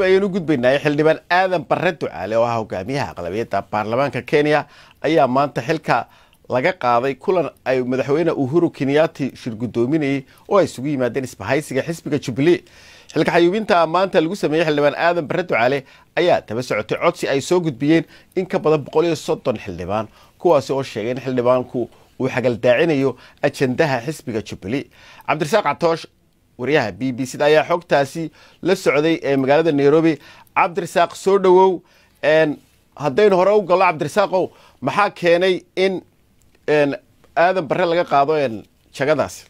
nairobi ayaynu gudbaynay xildhibaan aadan barre ducaale oo ah hogaamiyaha aqlabiyadda baarlamaanka kenya ayaa maanta xilka laga qaaday kulan ay madaxweyne uhuru kenyaati shir guddoominayay oo ay isugu yimaadeen isbahaysiga xisbiga jubilee xilka xayuubinta maanta lagu sameeyey xildhibaan aadan barre ducaale ayaa daba socotay codsi ay soo gudbiyeen in ka badan boqol iyo soddon xildhibaan kuwaasi oo sheegay in xildhibaanku uu xagaldaacinayo ajandaha xisbiga jubilee cabdirasaaq catoosh wariyaha b b c da ayaa xogtaasi la socday ee magaalada nairobi cabdirasaaq soo dhowow haddaynu hore u gallo cabdirasaaqow maxaa keenay in aadan barre laga qaado jagadaasi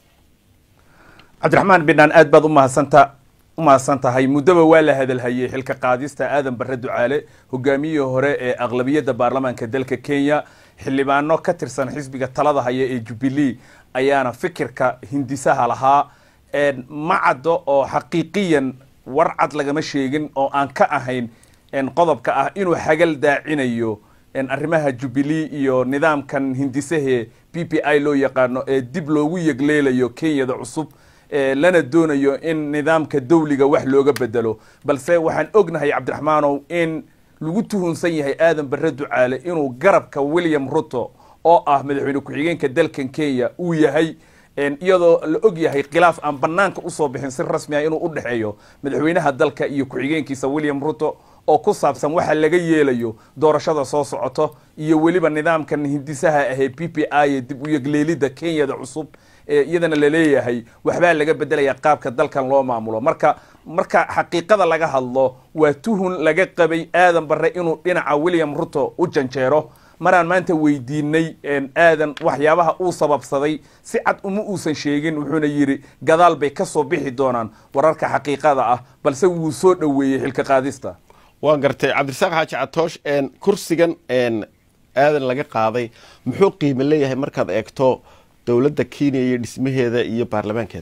cabdiraxmaan bidhaan aad baad umahadsanta u mahadsan tahay muddaba waa la hadalhayey xilka qaadista aadan barre ducaale hogaamiyihii hore ee aqlabiyadda baarlamaanka dalka kenya xildhibaano ka tirsan xisbiga talada haya ee jubilee ayaana fikirka hindisaha lahaa ma caddo oo xaqiiqiyan war cad lagama sheegin oo aan ka ahayn qodobka ah inuu xagal daacinayo arrimaha jubilee iyo nidaamkan hindisahee b p i loo yaqaano ee dib loogu yegleelayo kenyada cusub lana doonayo in nidaamka dawliga wax looga bedelo balse waxaan ognahay cabdiraxmaanow in lagu tuhunsan yahay aadan barre ducaale inuu garabka william ruto oo ah madaxweyne ku-xigeenka dalkan kenya uu yahay iyadoo la og yahay khilaaf aan banaanka usoo bixin si rasmi ah inuu u dhexeeyo madaxweynaha dalka iyo ku-xigeenkiisa william ruto oo ku saabsan waxa laga yeelayo doorashada soo socoto iyo weliba nidaamkan hindisaha ahee p p i ee dib u yegleelidda kenyada cusub iyadana laleeyahay waxbaa laga bedelaya qaabka dalkan loo maamulo marka marka xaqiiqada laga hadlo waa tuhun laga qabay aadan barre inuu dhinaca william ruto u janjeero maraan maanta weydiinay aadan waxyaabaha uu sababsaday si cad uma uusan sheegin wuxuuna yidhi gadaal bay ka soo bixi doonaan wararka xaqiiqada ah balse wuu soo dhoweeyey xilka qaadista waan gartay cabdirasaaq xaaji catoosh kursigan aadan laga qaaday muxuu qiimo leeyahay markaad eegto dowladda kenya iyo dhismaheeda iyo baarlamaankeeda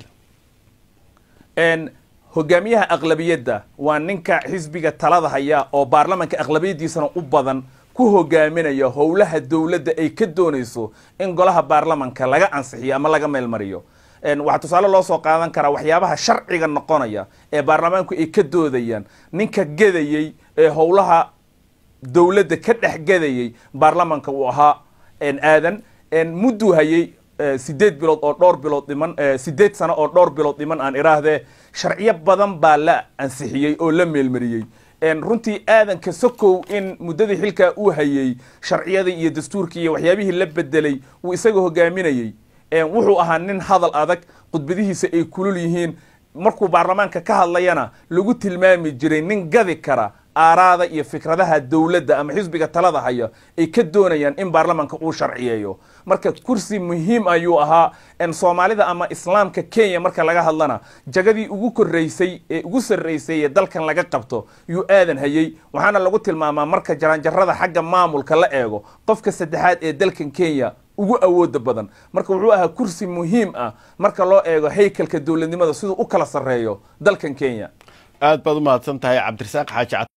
hogaamiyaha aqlabiyadda waa ninka xisbiga talada haya oo baarlamanka aqlabiyaddiisana u badan ku hogaaminaya howlaha dowladda ay ka doonayso in golaha baarlamanka laga ansixiyo ama laga meelmariyo waxaa tusaale loo soo qaadan karaa waxyaabaha sharciga noqonaya ee baarlamaanku ay ka doodayaan ninka gedayey ee howlaha dowladda ka dhex gedayey baarlamanka uu ahaa aadan mudduu hayey sideed bilood oo dhowr bilood dhiman sideed sano oo dhowr bilood dhiman aan iraahdee sharciyo badan baa la ansixiyey oo la meelmariyey runtii aadanka sokow in muddadii xilkaa uu hayey sharciyadii iyo dastuurkii iyo waxyaabihii la bedelay uu isaga hogaaminayey wuxuu ahaa nin hadal adag khudbadihiisa ay kulul yihiin markuu baarlamaanka ka hadlayana lagu tilmaami jiray nin gadi kara aaraada iyo fikradaha dowladda ama xisbiga talada haya ay ka doonayaan in baarlamanka uu sharciyeeyo marka kursi muhiim ayuu ahaa soomaalida ama islaamka kenya marka laga hadlana jagadii ugu koreysay ee ugu sarreysay ee dalkan laga qabto yuu aadan hayey waxaana lagu tilmaamaa marka jaranjarada xagga maamulka la eego qofka saddexaad ee dalkan kenya ugu awooda badan marka wuxuu ahaa kursi muhiim ah marka loo eego haykalka dowladnimada siduu u kala sarreeyo dalkan kenya aad baad u mahadsan tahay cabdirasaaq xaaji